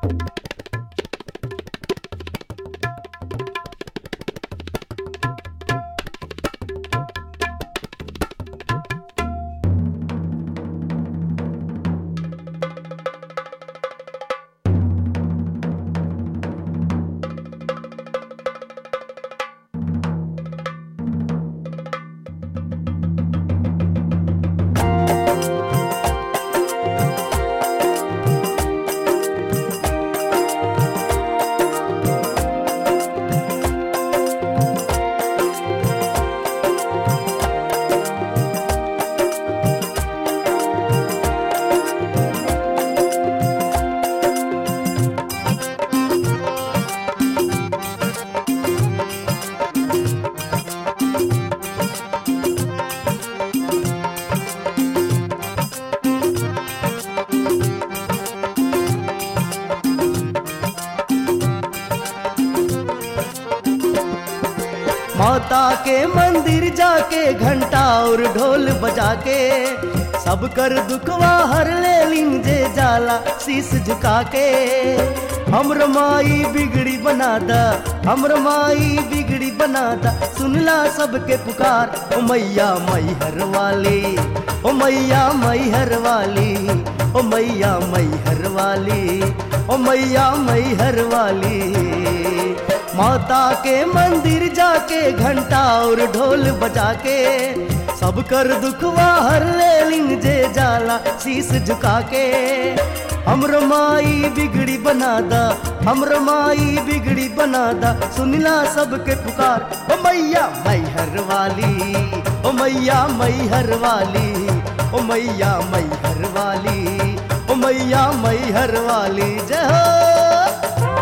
माता के मंदिर जाके घंटा और ढोल बजा के सब कर दुखवा हर ले लिन जे जाला शीस झुका के हमर माई बिगड़ी बना दा हमर माई बिगड़ी बना दा सुनला सबके पुकार ओ मैया मैहर वाली ओ मैया मैहर वाली ओ मैया मैहर वाली ओ मैया मैहर वाली माता के मंदिर जाके घंटा और ढोल बजा के सब कर दुखवा हर ले लिंग जे जाला शीस झुका के हमर माई बिगड़ी बना दा हमर माई बिगड़ी बना दा सुनला सबके पुकार ओ मैया मैहर वाली ओ मैया मैहर वाली ओ मैया मैहर वाली ओ मैया मैहर वाली जय हो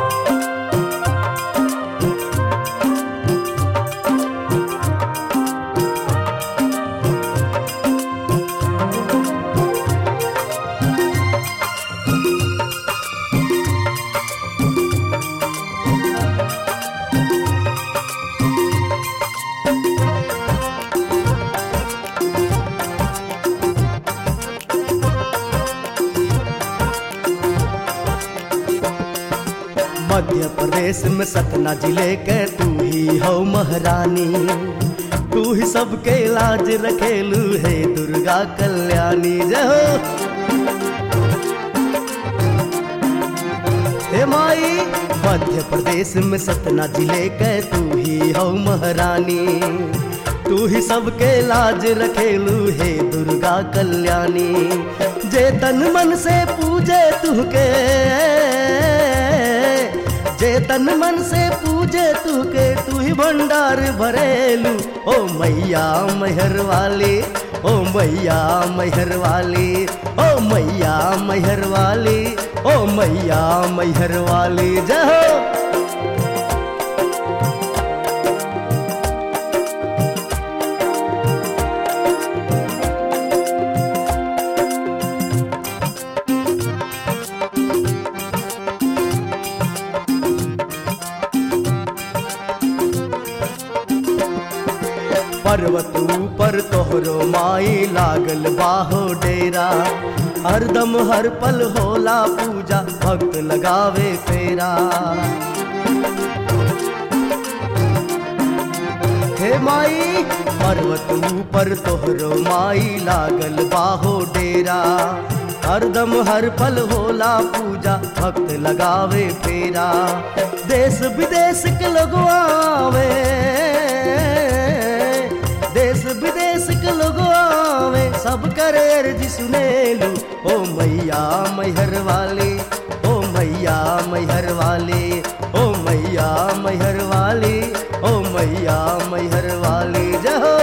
मध्य प्रदेश में सतना जिले के तू ही हो महारानी तू ही सबके लाज रखेलू है दुर्गा कल्याणी जय हो हे माई मध्य प्रदेश में सतना जिले के तू ही हो महारानी तू ही सबके लाज रखेलू है दुर्गा कल्याणी जे तन मन से पूजे तुहके जे तन मन से पूजे तू के तू ही भंडार भरेलू ओ मैया मेहर वाली ओ मैया मेहर वाली ओ मैया मेहर वाली ओ मैया मेहर वाली जय हो पर्वत ऊपर तोहरो माई लागल बाहो डेरा हरदम हर पल होला पूजा भक्त लगावे फेरा हे माई पर्वत ऊपर तोहरो माई लागल बाहो डेरा हरदम हर पल होला पूजा भक्त लगावे फेरा देश विदेश के लोग आवे देश विदेश के लोग आवे सब करे अर्जी सुनेलू ओ मैया मैहर वाली ओ मैया मैहर वाली ओ मैया मैहर वाली ओ मैया मैहर वाली जय हो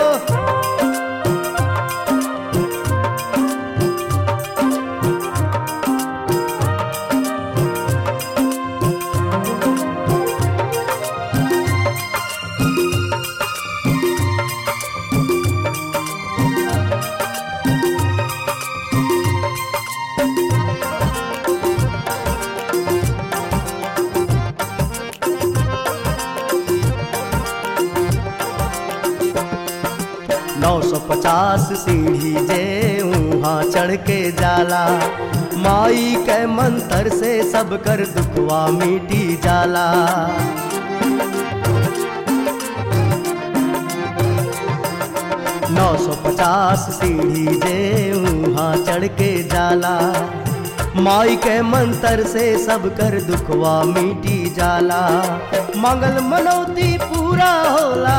नौ सौ पचास सीढ़ी जे वहाँ चढ़ के जाला माई के मंत्र से सब कर दुखवा मिटी जाला नौ सौ पचास सीढ़ी जे वहाँ चढ़ के जाला माई के मंत्र से सब कर दुखवा मिटी जाला मंगल मनौती पूरा होला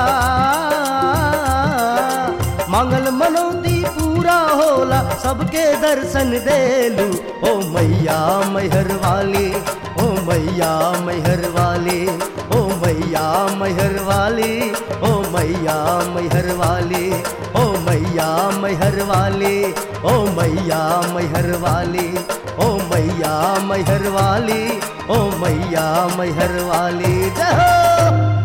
मंगल मनौती पूरा होला सबके दर्शन देलू ओ मैया मैहर वाली ओ मैया मैहर वाली ओ मैया मैहर वाली ओ मैया मैहर वाली ओ मैया मैहर वाली ओ मैया मैहर वाली ओ मैया मैहर वाली ओ मैया मैहर वाली जय हो